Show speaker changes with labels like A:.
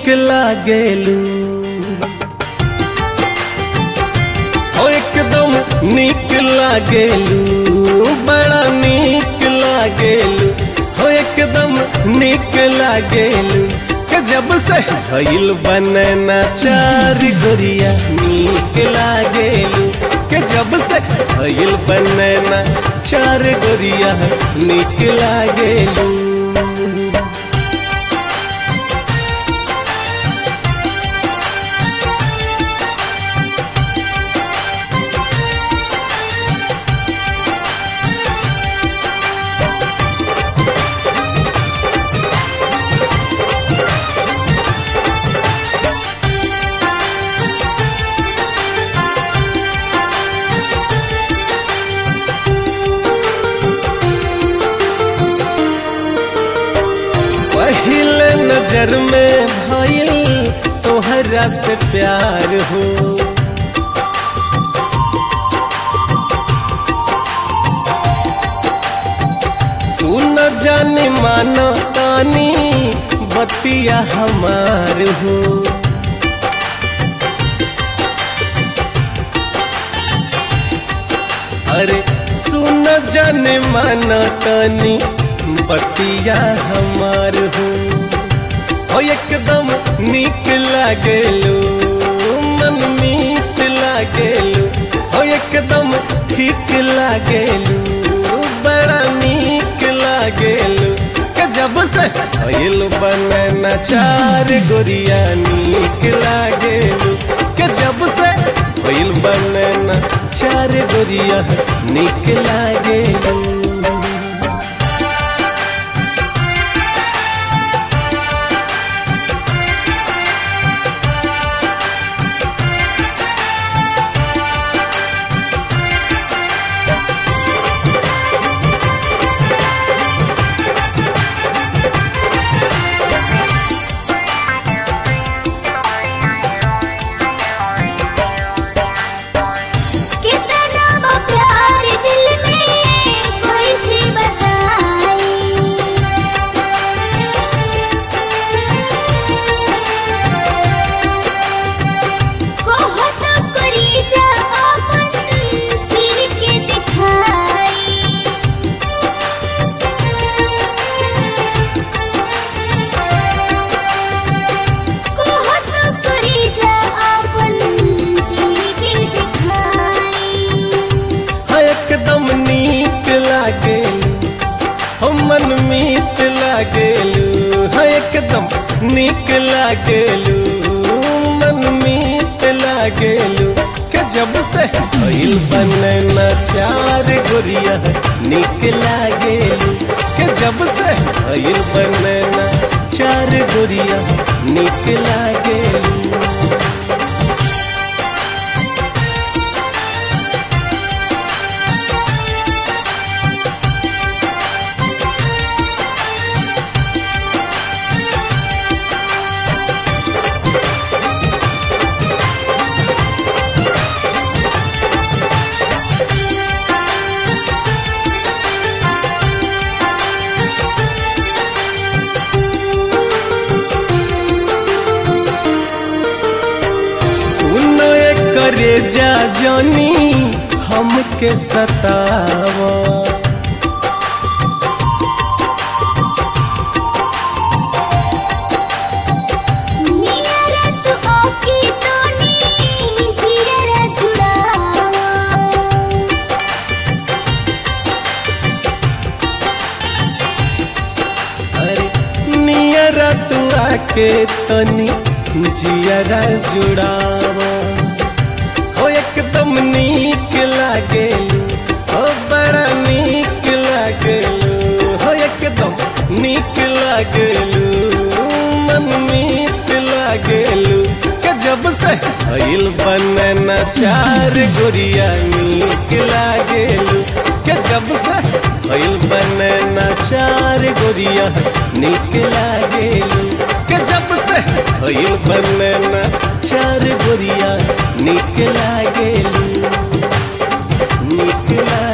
A: नीक लागेलू ओ एकदम नीक लागेलू बड़ा नीक लागेलू हो एकदम नीक लागेलू के जब से भइल बनना चार गोरिया नीक लागेलू के जब से भइल बनना चार गोरिया नीक लागेलू पहले नजर में भइल तोहरा से प्यार हो सुन जानी मानो तानी बतिया हमार हो अरे सुन जाने माना तानी बतिया हमार हो हो एकदम नीक लागेलू मन मीत लागेलू हो एकदम ठीक लागेलू बड़ा नीक लागेलू के जब से भइल बनना चार गोरिया नीक लागेलू के जब से भइल बनना चार गोरिया नीक लागेलू
B: कितना वो प्यार दिल में कोई सी बताई बहुत करी जा अपन चीर के दिखाई बहुत करी जा अपन चीर के दिखाई
A: हाँ, एकदम नीक लागेलू हम मन मीत लागेलू हाँ एकदम नीक लागेलू मन मीत लागेलू के जब से भइल बनना चार गोरिया नीक लागेलू के जब से भइल बनना चार गोरिया नीक लागेलू सुनो करे जा जानी हमके सतावा
B: नियरा तू ओकी तोनी जियरा जुड़ावा
A: अरे नियरा तू आके तनी जियरा जुड़ावा हो एकदम नीक लागेलू हो बड़ा नीक लागेलू हो एकदम नीक लागेलू मन मीत लागेलू के जब से भइल बनना चार गोरिया नीक लागेलू के जब से भइल बनना चार गोरिया नीक लागेलू के जब से भइल बनना चार गोरिया नीक लागेलू नीक लागेलू